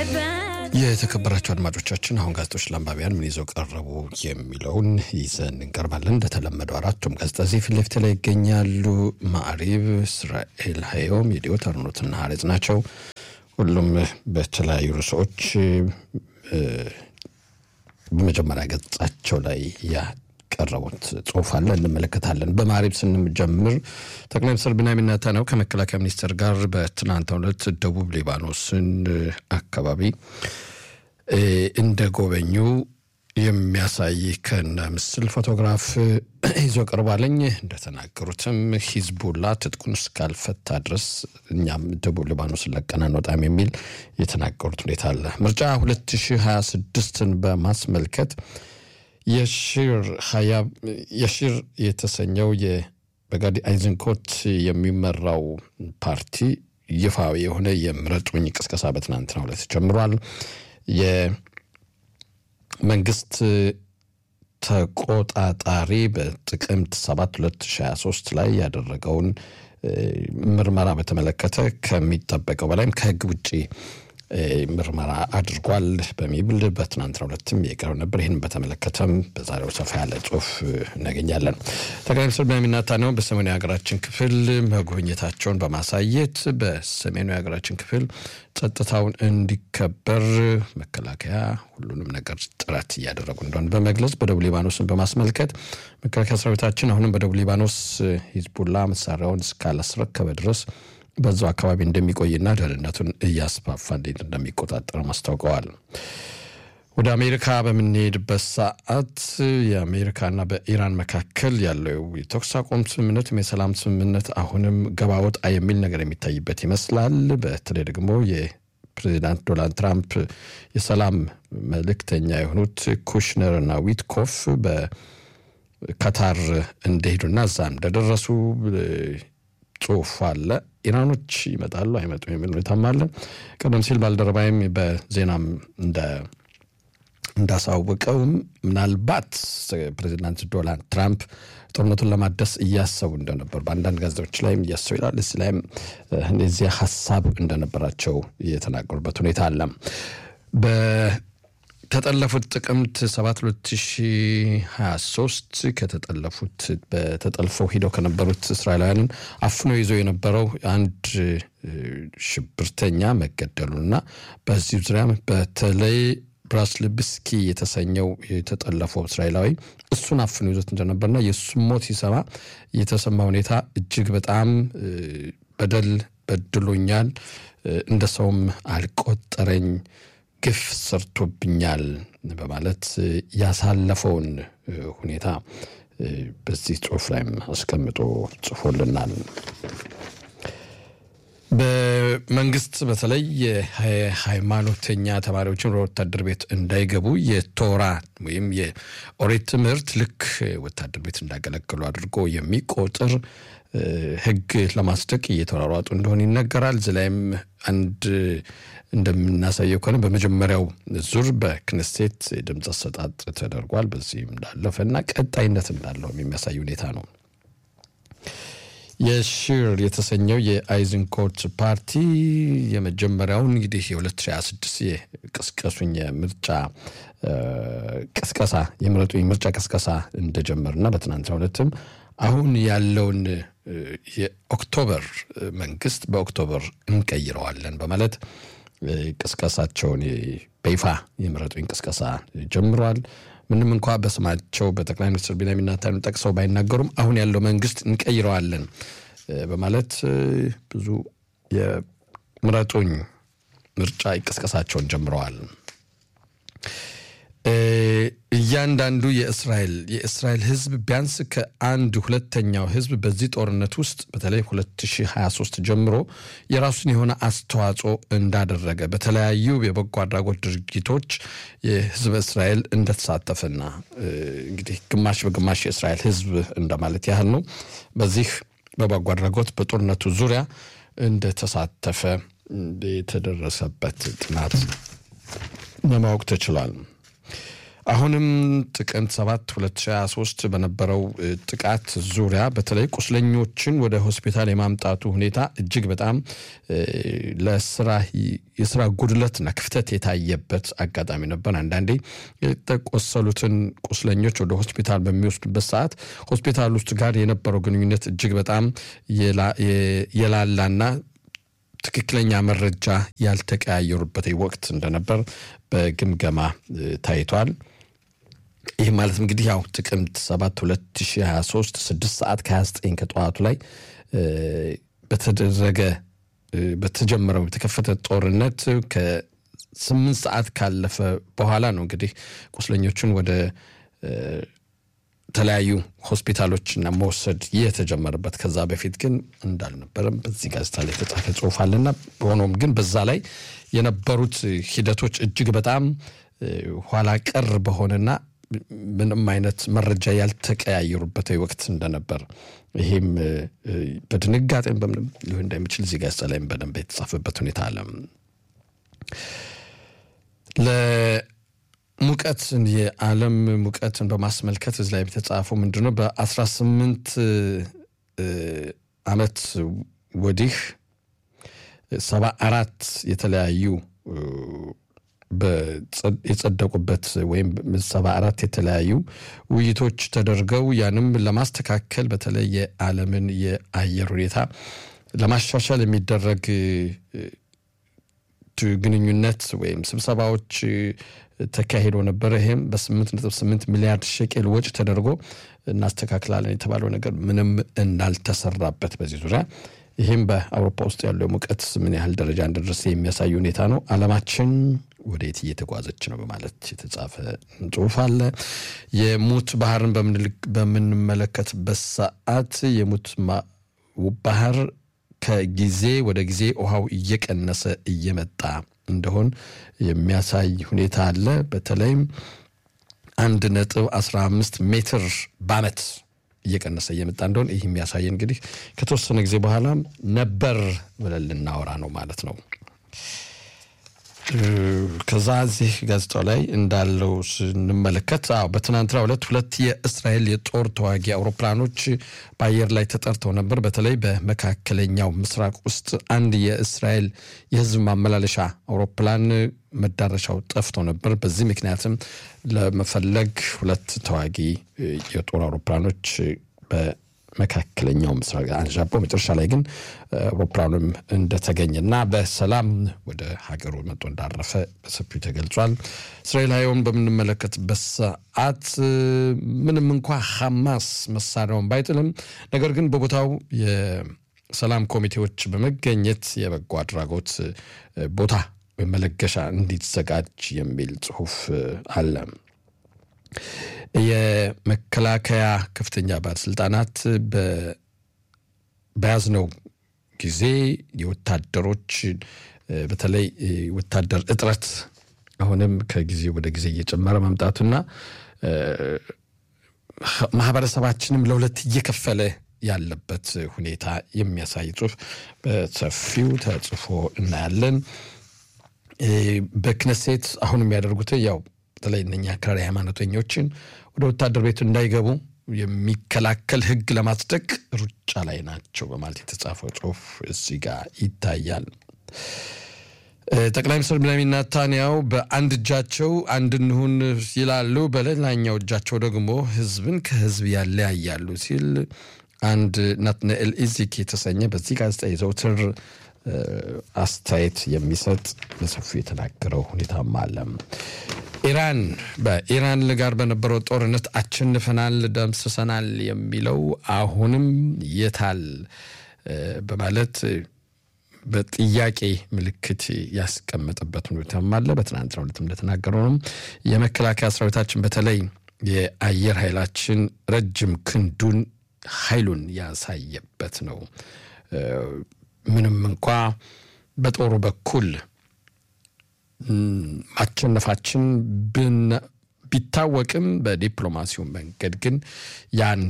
የተከበራቸው አድማጮቻችን አሁን ጋዜጦች ለአንባቢያን ምን ይዘው ቀረቡ የሚለውን ይዘን እንቀርባለን። እንደተለመደው አራቱም ጋዜጣ እዚህ ፊት ለፊት ላይ ይገኛሉ። ማዕሪብ፣ እስራኤል ሀዮም፣ የዲዮት አርኖትና ሀሬጽ ናቸው። ሁሉም በተለያዩ ርዕሶች በመጀመሪያ ገጻቸው ላይ ያቀረቡት ጽሁፍ አለ፣ እንመለከታለን። በማዕሪብ ስንጀምር ጠቅላይ ሚኒስትር ቢንያሚን ኔታንያሁ ከመከላከያ ሚኒስቴር ጋር በትናንትናው ዕለት ደቡብ ሊባኖስን አካባቢ እንደ ጎበኙ የሚያሳይ ከነ ምስል ፎቶግራፍ ይዞ ቀርባለኝ። እንደተናገሩትም ሂዝቡላ ትጥቁን እስካልፈታ ድረስ እኛም ደቡብ ሊባኖስን ለቀን አንወጣም የሚል የተናገሩት ሁኔታ አለ። ምርጫ 2026ን በማስመልከት የሺር የተሰኘው በጋዲ አይዝንኮት የሚመራው ፓርቲ ይፋዊ የሆነ የምረጡኝ ቅስቀሳ በትናንትናው ዕለት ጀምሯል። የመንግስት ተቆጣጣሪ በጥቅምት 7 2023 ላይ ያደረገውን ምርመራ በተመለከተ ከሚጠበቀው በላይም ከህግ ውጭ ምርመራ አድርጓል በሚብል በትናንትናው ዕለትም የቀረው ነበር። ይህን በተመለከተም በዛሬው ሰፋ ያለ ጽሁፍ እናገኛለን። ጠቅላይ ሚኒስትር ቢንያሚን ኔታንያሁ በሰሜኑ የሀገራችን ክፍል መጎብኘታቸውን በማሳየት በሰሜኑ የሀገራችን ክፍል ጸጥታውን እንዲከበር መከላከያ ሁሉንም ነገር ጥረት እያደረጉ እንደሆነ በመግለጽ በደቡብ ሊባኖስን በማስመልከት መከላከያ ሰራዊታችን አሁንም በደቡብ ሊባኖስ ሂዝቡላ መሳሪያውን እስካላስረከበ ድረስ በዛው አካባቢ እንደሚቆይና ደህንነቱን እያስፋፋ እንዴት እንደሚቆጣጠር አስታውቀዋል። ወደ አሜሪካ በምንሄድበት ሰዓት የአሜሪካና በኢራን መካከል ያለው የተኩስ አቁም ስምምነት የሰላም ስምምነት አሁንም ገባ ወጣ የሚል ነገር የሚታይበት ይመስላል። በተለይ ደግሞ የፕሬዚዳንት ዶናልድ ትራምፕ የሰላም መልእክተኛ የሆኑት ኩሽነር እና ዊትኮፍ በካታር እንደሄዱና እዛ እንደደረሱ ጽሁፍ አለ። ኢራኖች ይመጣሉ አይመጡም የሚል ሁኔታም አለ። ቀደም ሲል ባልደረባይም በዜናም እንዳሳወቀውም ምናልባት ፕሬዚዳንት ዶናልድ ትራምፕ ጦርነቱን ለማደስ እያሰቡ እንደነበር በአንዳንድ ጋዜጦች ላይም እያሰቡ ይላል። እዚህ ላይም እነዚያ ሀሳብ እንደነበራቸው የተናገሩበት ሁኔታ አለ። ከተጠለፉት ጥቅምት 7 2023 ከተጠለፉት በተጠልፈው ሂደው ከነበሩት እስራኤላውያንን አፍኖ ይዞ የነበረው አንድ ሽብርተኛ መገደሉና በዚህ ዙሪያ በተለይ ብራስልብስኪ የተሰኘው የተጠለፈው እስራኤላዊ እሱን አፍኖ ይዞት እንደነበርና የእሱን ሞት ሲሰማ የተሰማ ሁኔታ እጅግ በጣም በደል በድሎኛል፣ እንደ ሰውም አልቆጠረኝ ግፍ ሰርቶብኛል በማለት ያሳለፈውን ሁኔታ በዚህ ጽሁፍ ላይም አስቀምጦ ጽፎልናል። በመንግስት በተለይ የሃይማኖተኛ ተማሪዎችን ወደ ወታደር ቤት እንዳይገቡ የቶራ ወይም የኦሪት ትምህርት ልክ ወታደር ቤት እንዳገለግሉ አድርጎ የሚቆጥር ሕግ ለማስደቅ እየተሯሯጡ እንደሆነ ይነገራል። እዚህ ላይም አንድ እንደምናሳየው ከሆነ በመጀመሪያው ዙር በክነሴት ድምፅ አሰጣጥ ተደርጓል። በዚህም እንዳለፈ እና ቀጣይነት እንዳለው የሚያሳይ ሁኔታ ነው። የሺር የተሰኘው የአይዝንኮት ፓርቲ የመጀመሪያውን እንግዲህ የ2026 የቅስቀሱኝ የምርጫ ቅስቀሳ የምረጡኝ ምርጫ ቅስቀሳ እንደጀመርና በትናንትናው ዕለትም አሁን ያለውን የኦክቶበር መንግስት በኦክቶበር እንቀይረዋለን በማለት ቅስቀሳቸውን በይፋ የምረጡኝ ቅስቀሳ ጀምረዋል። ምንም እንኳ በስማቸው በጠቅላይ ሚኒስትር ቢንያሚን ኔታንያሁ ጠቅሰው ባይናገሩም አሁን ያለው መንግስት እንቀይረዋለን በማለት ብዙ የምረጡኝ ምርጫ ቅስቀሳቸውን ጀምረዋል። እያንዳንዱ የእስራኤል የእስራኤል ህዝብ ቢያንስ ከአንድ ሁለተኛው ህዝብ በዚህ ጦርነት ውስጥ በተለይ 2023 ጀምሮ የራሱን የሆነ አስተዋጽኦ እንዳደረገ በተለያዩ የበጎ አድራጎት ድርጊቶች የህዝበ እስራኤል እንደተሳተፈና እንግዲህ ግማሽ በግማሽ የእስራኤል ህዝብ እንደማለት ያህል ነው። በዚህ በበጎ አድራጎት በጦርነቱ ዙሪያ እንደተሳተፈ የተደረሰበት ጥናት ለማወቅ ተችሏል። አሁንም ጥቅምት 7 2023 በነበረው ጥቃት ዙሪያ በተለይ ቁስለኞችን ወደ ሆስፒታል የማምጣቱ ሁኔታ እጅግ በጣም ለስራ የስራ ጉድለትና ክፍተት የታየበት አጋጣሚ ነበር። አንዳንዴ የተቆሰሉትን ቁስለኞች ወደ ሆስፒታል በሚወስዱበት ሰዓት ሆስፒታል ውስጥ ጋር የነበረው ግንኙነት እጅግ በጣም የላላና ትክክለኛ መረጃ ያልተቀያየሩበት ወቅት እንደነበር በግምገማ ታይቷል። ይህ ማለት እንግዲህ ያው ጥቅምት 7 2023 6 ሰዓት ከ29 ከጠዋቱ ላይ በተደረገ በተጀመረው የተከፈተ ጦርነት ከስምንት ሰዓት ካለፈ በኋላ ነው እንግዲህ ቁስለኞቹን ወደ ተለያዩ ሆስፒታሎችና መውሰድ የተጀመረበት። ከዛ በፊት ግን እንዳልነበረም በዚህ ጋዜጣ ላይ የተጻፈ ጽሑፍ አለና ሆኖም ግን በዛ ላይ የነበሩት ሂደቶች እጅግ በጣም ኋላ ቀር በሆነና ምንም አይነት መረጃ ያልተቀያየሩበት ወቅት እንደነበር ይሄም በድንጋጤም በምንም ሊሆን እንደሚችል እዚህ ጋዜጣ ላይም በደንብ የተጻፈበት ሁኔታ አለ። ለሙቀት የዓለም ሙቀትን በማስመልከት እዚህ ላይ የተጻፈው ምንድን ነው? በአስራ ስምንት ዓመት ወዲህ ሰባ አራት የተለያዩ የጸደቁበት ወይም ሰባ አራት የተለያዩ ውይይቶች ተደርገው ያንም ለማስተካከል በተለይ የዓለምን የአየር ሁኔታ ለማሻሻል የሚደረግ ግንኙነት ወይም ስብሰባዎች ተካሂዶ ነበረ። ይህም በስምንት ነጥብ ስምንት ሚሊያርድ ሸቄል ወጪ ተደርጎ እናስተካክላለን የተባለው ነገር ምንም እንዳልተሰራበት በዚህ ዙሪያ ይህም በአውሮፓ ውስጥ ያለው የሙቀት ምን ያህል ደረጃ እንደደረሰ የሚያሳይ ሁኔታ ነው። ዓለማችን ወደየት እየተጓዘች ነው በማለት የተጻፈ ጽሑፍ አለ። የሙት ባህርን በምንመለከትበት ሰዓት የሙት ባህር ከጊዜ ወደ ጊዜ ውሃው እየቀነሰ እየመጣ እንደሆን የሚያሳይ ሁኔታ አለ። በተለይም አንድ ነጥብ አስራ አምስት ሜትር በዓመት እየቀነሰ እየመጣ እንደሆን ይህ የሚያሳየን እንግዲህ ከተወሰነ ጊዜ በኋላ ነበር ብለን ልናወራ ነው ማለት ነው። ከዛ እዚህ ጋዜጣው ላይ እንዳለው ስንመለከት አዎ በትናንትናው ዕለት ሁለት የእስራኤል የጦር ተዋጊ አውሮፕላኖች በአየር ላይ ተጠርተው ነበር። በተለይ በመካከለኛው ምስራቅ ውስጥ አንድ የእስራኤል የሕዝብ ማመላለሻ አውሮፕላን መዳረሻው ጠፍቶ ነበር። በዚህ ምክንያትም ለመፈለግ ሁለት ተዋጊ የጦር አውሮፕላኖች መካከለኛው ምስራቅ አንዣቦ መጨረሻ ላይ ግን አውሮፕላኑም እንደተገኘና በሰላም ወደ ሀገሩ መጥቶ እንዳረፈ በሰፊው ተገልጿል። እስራኤላዊውን በምንመለከትበት ሰዓት ምንም እንኳ ሐማስ መሳሪያውን ባይጥልም ነገር ግን በቦታው የሰላም ኮሚቴዎች በመገኘት የበጎ አድራጎት ቦታ መለገሻ እንዲዘጋጅ የሚል ጽሑፍ አለ። የመከላከያ ከፍተኛ ባለስልጣናት በያዝነው ጊዜ የወታደሮች በተለይ ወታደር እጥረት አሁንም ከጊዜ ወደ ጊዜ እየጨመረ መምጣቱና ማህበረሰባችንም ለሁለት እየከፈለ ያለበት ሁኔታ የሚያሳይ ጽሑፍ በሰፊው ተጽፎ እናያለን። በክነሴት አሁን የሚያደርጉት ያው በተለይ እነኛ አክራሪ ሃይማኖተኞችን ወደ ወታደር ቤቱ እንዳይገቡ የሚከላከል ሕግ ለማጽደቅ ሩጫ ላይ ናቸው በማለት የተጻፈው ጽሑፍ እዚህ ጋር ይታያል። ጠቅላይ ሚኒስትር ቤንያሚን ኔታንያሁ በአንድ እጃቸው አንድ እንሁን ይላሉ፣ በሌላኛው እጃቸው ደግሞ ሕዝብን ከሕዝብ ያለያያሉ ሲል አንድ ናትናኤል ኢዚክ የተሰኘ በዚህ ጋዜጣ የዘውትር አስተያየት የሚሰጥ በሰፊው የተናገረው ሁኔታም አለ። ኢራን በኢራን ጋር በነበረው ጦርነት አሸንፈናል፣ ደምስሰናል የሚለው አሁንም የታል በማለት በጥያቄ ምልክት ያስቀመጠበት ሁኔታም አለ። በትናንትናው ዕለት እንደተናገረው ነው የመከላከያ ሰራዊታችን በተለይ የአየር ኃይላችን ረጅም ክንዱን ኃይሉን ያሳየበት ነው። ምንም እንኳ በጦሩ በኩል ማሸነፋችን ቢታወቅም በዲፕሎማሲው መንገድ ግን ያን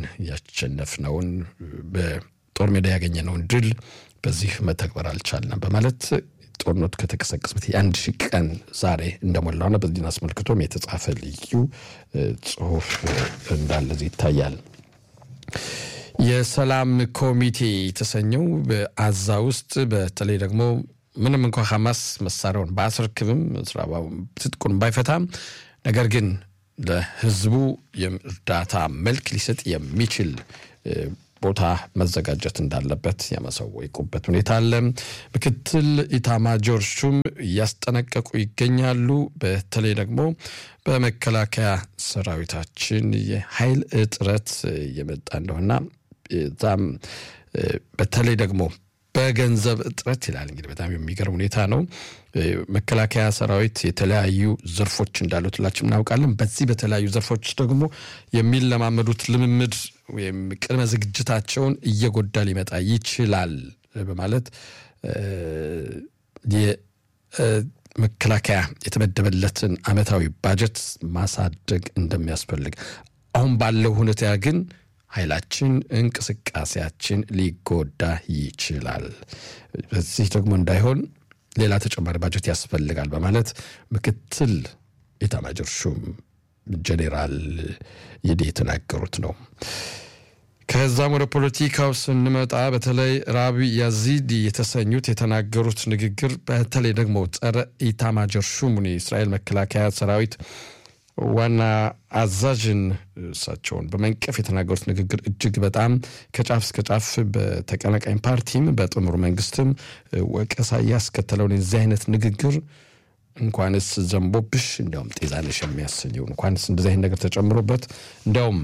ያሸነፍነውን በጦር ሜዳ ያገኘነውን ድል በዚህ መተግበር አልቻልንም በማለት ጦርነቱ ከተቀሰቀሰበት የአንድ ሺህ ቀን ዛሬ እንደሞላውና በዚህን አስመልክቶም የተጻፈ ልዩ ጽሁፍ እንዳለ ይታያል። የሰላም ኮሚቴ የተሰኘው በአዛ ውስጥ በተለይ ደግሞ ምንም እንኳ ሐማስ መሳሪያውን በአስረክብም ትጥቁን ባይፈታም ነገር ግን ለህዝቡ የእርዳታ መልክ ሊሰጥ የሚችል ቦታ መዘጋጀት እንዳለበት ያመሰወቁበት ሁኔታ አለ። ምክትል ኢታማጆር ሹም እያስጠነቀቁ ይገኛሉ። በተለይ ደግሞ በመከላከያ ሰራዊታችን የኃይል እጥረት እየመጣ እንደሆና ዛም በተለይ ደግሞ በገንዘብ እጥረት ይላል። እንግዲህ በጣም የሚገርም ሁኔታ ነው። መከላከያ ሰራዊት የተለያዩ ዘርፎች እንዳሉት ሁላችን እናውቃለን። በዚህ በተለያዩ ዘርፎች ደግሞ የሚለማመዱት ልምምድ ወይም ቅድመ ዝግጅታቸውን እየጎዳ ሊመጣ ይችላል በማለት የመከላከያ የተመደበለትን ዓመታዊ ባጀት ማሳደግ እንደሚያስፈልግ አሁን ባለው ሁኔታ ግን ኃይላችን እንቅስቃሴያችን ሊጎዳ ይችላል። በዚህ ደግሞ እንዳይሆን ሌላ ተጨማሪ ባጀት ያስፈልጋል በማለት ምክትል ኢታማጆር ሹም ጄኔራል ይዴ የተናገሩት ነው። ከዛም ወደ ፖለቲካው ስንመጣ በተለይ ራቢ ያዚዲ የተሰኙት የተናገሩት ንግግር በተለይ ደግሞ ጸረ ኢታማጆር ሹሙን የእስራኤል መከላከያ ሰራዊት ዋና አዛዥን እሳቸውን በመንቀፍ የተናገሩት ንግግር እጅግ በጣም ከጫፍ እስከ ጫፍ በተቀናቃኝ ፓርቲም በጥምሩ መንግስትም ወቀሳ ያስከተለውን የዚህ አይነት ንግግር እንኳንስ ዘንቦብሽ እንዲያውም ጤዛነሽ የሚያሰኘው እንኳንስ እንደዚህ አይነት ነገር ተጨምሮበት እንዲያውም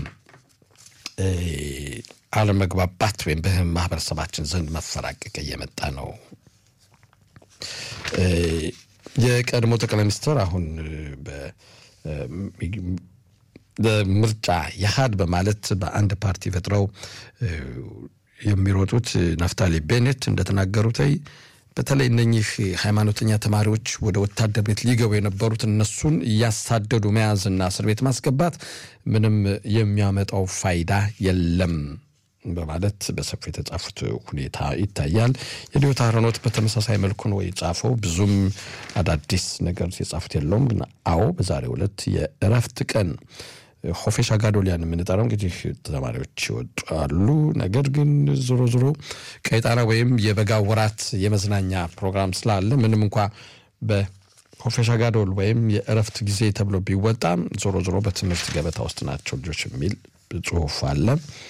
አለመግባባት ወይም በማህበረሰባችን ዘንድ መፈራቀቅ እየመጣ ነው። የቀድሞ ጠቅላይ ሚኒስትር አሁን ምርጫ የሀድ በማለት በአንድ ፓርቲ ፈጥረው የሚሮጡት ናፍታሊ ቤኔት እንደተናገሩት በተለይ እነኚህ ሃይማኖተኛ ተማሪዎች ወደ ወታደር ቤት ሊገቡ የነበሩት እነሱን እያሳደዱ መያዝና እስር ቤት ማስገባት ምንም የሚያመጣው ፋይዳ የለም በማለት በሰፊ የተጻፉት ሁኔታ ይታያል። የዲዮታ አሮኖት በተመሳሳይ መልኩ ነው የጻፈው። ብዙም አዳዲስ ነገር የጻፉት የለውም። ግን አዎ በዛሬው ዕለት የእረፍት ቀን ሆፌሻ ጋዶሊያን የምንጠራው እንግዲህ ተማሪዎች ይወጣሉ። ነገር ግን ዞሮ ዞሮ ቀይጣና ወይም የበጋ ወራት የመዝናኛ ፕሮግራም ስላለ ምንም እንኳ በሆፌሻ ጋዶል ወይም የእረፍት ጊዜ ተብሎ ቢወጣም ዞሮ ዞሮ በትምህርት ገበታ ውስጥ ናቸው ልጆች የሚል ጽሁፍ አለ።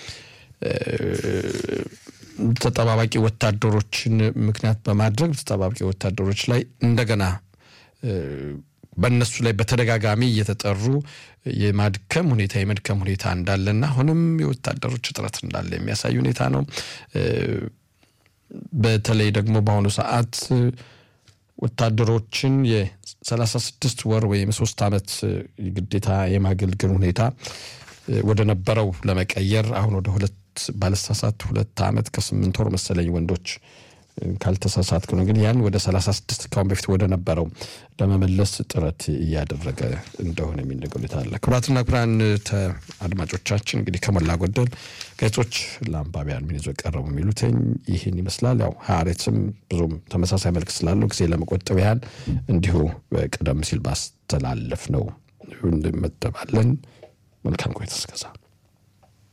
ተጠባባቂ ወታደሮችን ምክንያት በማድረግ ተጠባባቂ ወታደሮች ላይ እንደገና በእነሱ ላይ በተደጋጋሚ እየተጠሩ የማድከም ሁኔታ የመድከም ሁኔታ እንዳለና አሁንም የወታደሮች እጥረት እንዳለ የሚያሳይ ሁኔታ ነው። በተለይ ደግሞ በአሁኑ ሰዓት ወታደሮችን የሰላሳ ስድስት ወር ወይም ሶስት ዓመት ግዴታ የማገልገል ሁኔታ ወደ ነበረው ለመቀየር አሁን ወደ ሁለት ባለሳሳት ሁለት ዓመት ከስምንት ወር መሰለኝ ወንዶች ካልተሳሳትኩ ነው። ግን ያን ወደ 36 ካሁን በፊት ወደ ነበረው ለመመለስ ጥረት እያደረገ እንደሆነ የሚነገር ሁኔታ አለ። ክቡራትና ክቡራን አድማጮቻችን እንግዲህ ከሞላ ጎደል ገጾች ለአንባቢያን ምን ይዞ ቀረቡ የሚሉትኝ ይህን ይመስላል። ያው ሀሬትም ብዙም ተመሳሳይ መልክ ስላለው ጊዜ ለመቆጠብ ያህል እንዲሁ ቀደም ሲል ባስተላለፍ ነው እንመደባለን። መልካም ቆይታ እስከዛ